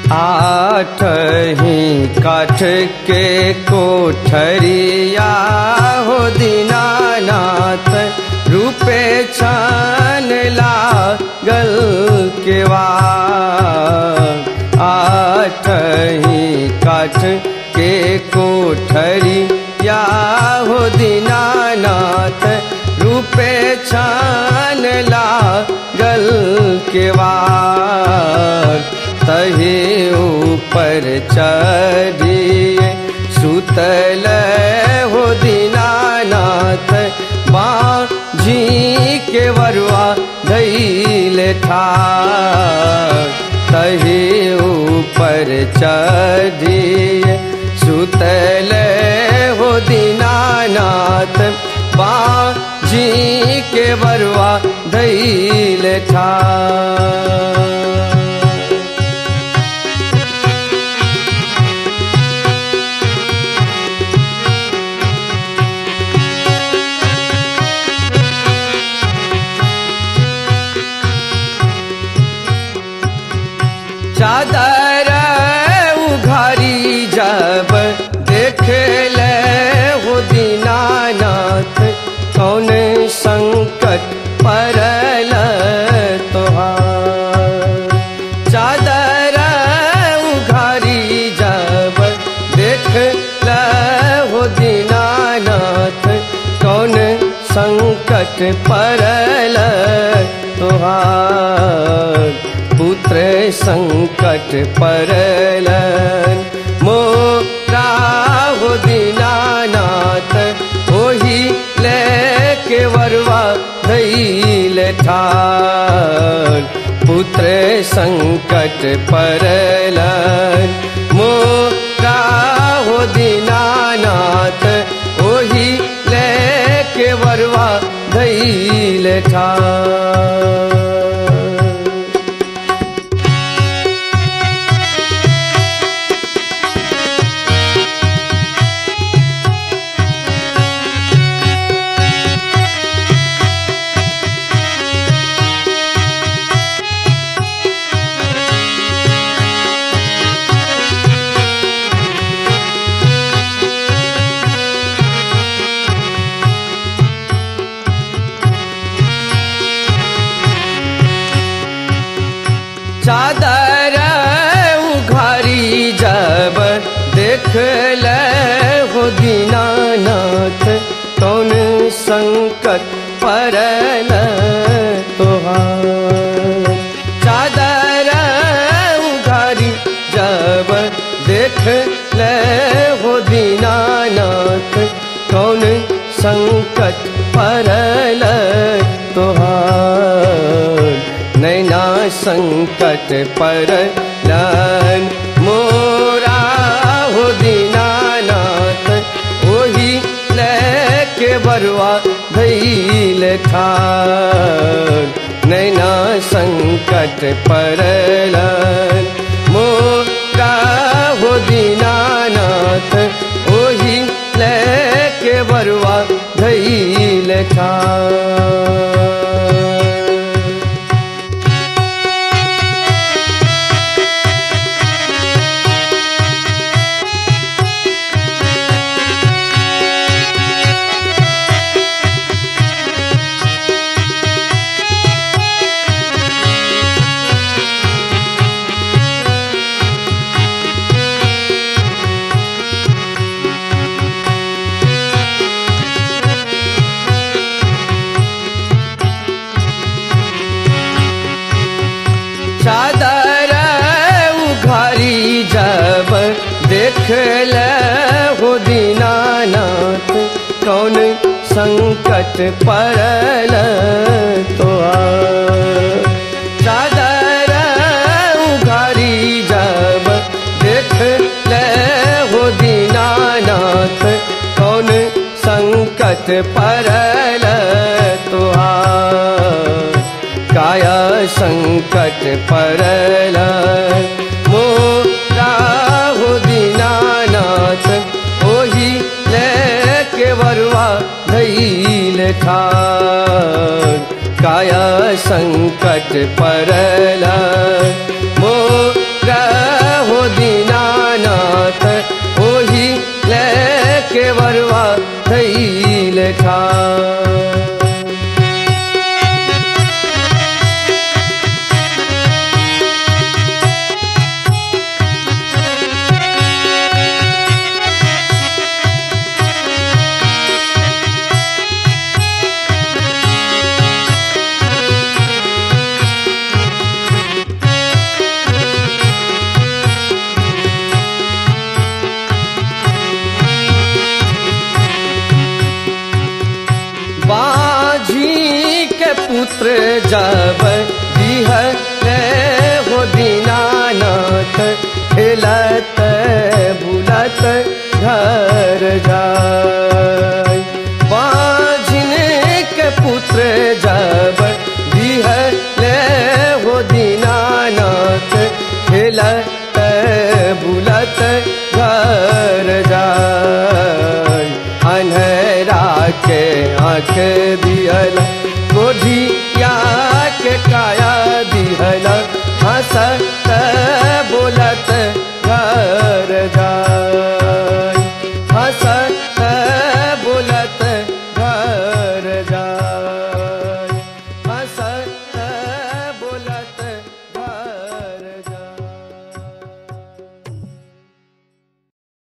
आठ ही काठ के कोठरिया हो दीनानाथ रूपे छान लागल केवा आठ ही काठ के कोठरिया हो दीनानाथ रूपे छान लागल केवा तहे ऊपर चढ़िए सुतल हो दीनानाथ बाझी के वरुआ धैल ठार तहे ऊपर चढ़िए सुतल हो दीनानाथ बाझी के वरुआ धैल ठार चादर उघारी जब देख ले हो दीनानाथ कौन संकट परल तोहार चादर उघारी जब देख ले हो दीनानाथ कौन संकट परल तोहार पुत्र संकट परलन मोरा हो दीनानाथ ओही लेके वरवा धैल ठार पुत्र संकट परलन मोरा हो दीनानाथ ओही लेके वरवा धैल ठार चादर उघारी जब देख ले हो दीनानाथ कौन संकट परल तोहार चादर उघारी जब देख ले हो दीनानाथ कौन संकट परल तोहार नैना संकट पर लन मोरा हो दीनानाथ ओही लेके बरुआ धैल ठार नैना संकट पर लन मोरा हो दीनानाथ ओही लेके बरुआ धैल ठार चादर उघारी जब देख ले हो दीनानाथ कौन संकट परल तो चादर उघारी जब देख ले हो दीनानाथ कौन संकट परल तुहार काया संकट परल मोरा हो दीनानाथ ओही लेके वरुआ धैल ठार काया संकट परल मोरा पुत्र जब दिहले हो दीनानाथ खेलत बुलत घर जाय बाझिन के पुत्र जब दिहले हो दीनानाथ खेलत बुलत घर जाय अन्हरा के आँख दियल गोधिया के काया